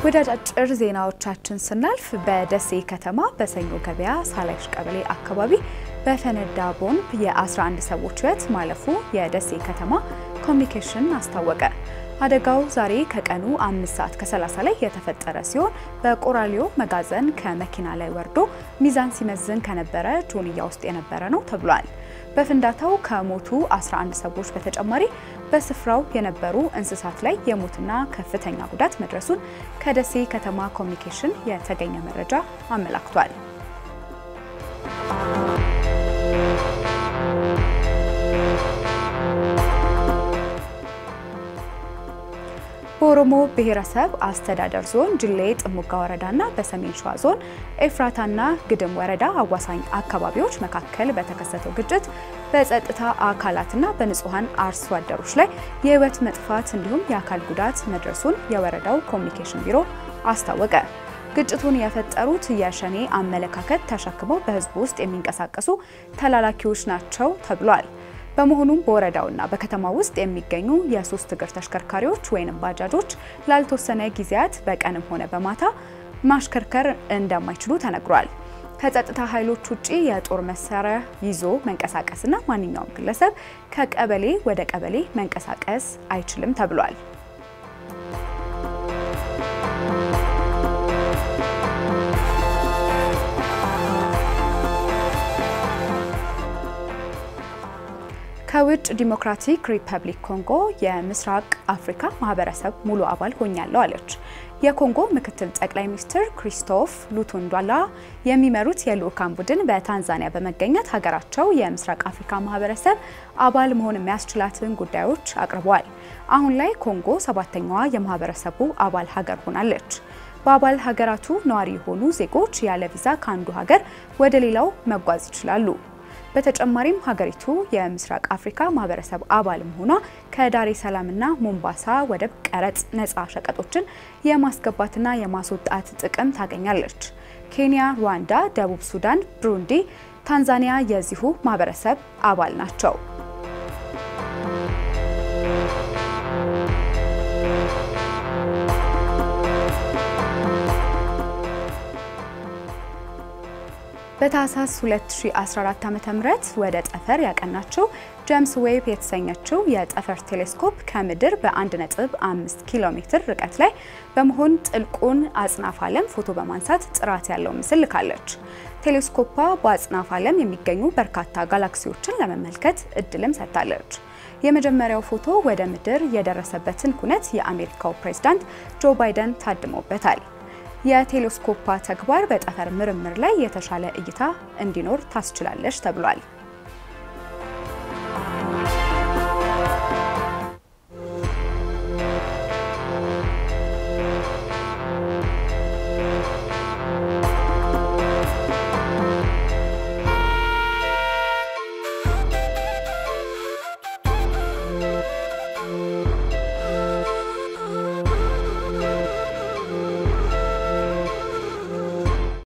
ወደ አጫጭር ዜናዎቻችን ስናልፍ በደሴ ከተማ በሰኞ ገበያ ሳላይሽ ቀበሌ አካባቢ በፈነዳ ቦምብ የ11 ሰዎች ሕይወት ማለፉ የደሴ ከተማ ኮሚኒኬሽን አስታወቀ። አደጋው ዛሬ ከቀኑ አምስት ሰዓት ከ30 ላይ የተፈጠረ ሲሆን በቆራሊዮ መጋዘን ከመኪና ላይ ወርዶ ሚዛን ሲመዝን ከነበረ ጆንያ ውስጥ የነበረ ነው ተብሏል። በፍንዳታው ከሞቱ 11 ሰዎች በተጨማሪ በስፍራው የነበሩ እንስሳት ላይ የሞትና ከፍተኛ ጉዳት መድረሱን ከደሴ ከተማ ኮሚኒኬሽን የተገኘ መረጃ አመላክቷል። በኦሮሞ ብሔረሰብ አስተዳደር ዞን ጅሌ ጥሙጋ ወረዳና በሰሜን ሸዋ ዞን ኤፍራታና ግድም ወረዳ አዋሳኝ አካባቢዎች መካከል በተከሰተው ግጭት በጸጥታ አካላትና በንጹሐን አርሶ አደሮች ላይ የሕይወት መጥፋት እንዲሁም የአካል ጉዳት መድረሱን የወረዳው ኮሚኒኬሽን ቢሮ አስታወቀ። ግጭቱን የፈጠሩት የሸኔ አመለካከት ተሸክመው በሕዝቡ ውስጥ የሚንቀሳቀሱ ተላላኪዎች ናቸው ተብሏል። በመሆኑም በወረዳውና በከተማ ውስጥ የሚገኙ የሶስት እግር ተሽከርካሪዎች ወይም ባጃጆች ላልተወሰነ ጊዜያት በቀንም ሆነ በማታ ማሽከርከር እንደማይችሉ ተነግሯል። ከጸጥታ ኃይሎች ውጪ የጦር መሳሪያ ይዞ መንቀሳቀስና ማንኛውም ግለሰብ ከቀበሌ ወደ ቀበሌ መንቀሳቀስ አይችልም ተብሏል። ከውጭ ዲሞክራቲክ ሪፐብሊክ ኮንጎ የምስራቅ አፍሪካ ማህበረሰብ ሙሉ አባል ሆኛለሁ አለች። የኮንጎ ምክትል ጠቅላይ ሚኒስትር ክሪስቶፍ ሉቱንዷላ የሚመሩት የልዑካን ቡድን በታንዛኒያ በመገኘት ሀገራቸው የምስራቅ አፍሪካ ማህበረሰብ አባል መሆን የሚያስችላትን ጉዳዮች አቅርበዋል። አሁን ላይ ኮንጎ ሰባተኛዋ የማህበረሰቡ አባል ሀገር ሆናለች። በአባል ሀገራቱ ነዋሪ የሆኑ ዜጎች ያለ ቪዛ ከአንዱ ሀገር ወደ ሌላው መጓዝ ይችላሉ። በተጨማሪም ሀገሪቱ የምስራቅ አፍሪካ ማህበረሰብ አባል መሆኗ ከዳሬ ሰላምና ሞምባሳ ወደብ ቀረጥ ነፃ ሸቀጦችን የማስገባትና የማስወጣት ጥቅም ታገኛለች። ኬንያ፣ ሩዋንዳ፣ ደቡብ ሱዳን፣ ብሩንዲ፣ ታንዛኒያ የዚሁ ማህበረሰብ አባል ናቸው። በታህሳስ 2014 ዓ.ም ወደ ጠፈር ያቀናቸው ጄምስ ዌብ የተሰኘችው የጠፈር ቴሌስኮፕ ከምድር በ1.5 ኪሎ ሜትር ርቀት ላይ በመሆን ጥልቁን አጽናፍ ዓለም ፎቶ በማንሳት ጥራት ያለው ምስል ልካለች። ቴሌስኮፓ በአጽናፍ ዓለም የሚገኙ በርካታ ጋላክሲዎችን ለመመልከት እድልም ሰጥታለች። የመጀመሪያው ፎቶ ወደ ምድር የደረሰበትን ኩነት የአሜሪካው ፕሬዝዳንት ጆ ባይደን ታድመውበታል። የቴሌስኮፓ ተግባር በጠፈር ምርምር ላይ የተሻለ እይታ እንዲኖር ታስችላለች ተብሏል።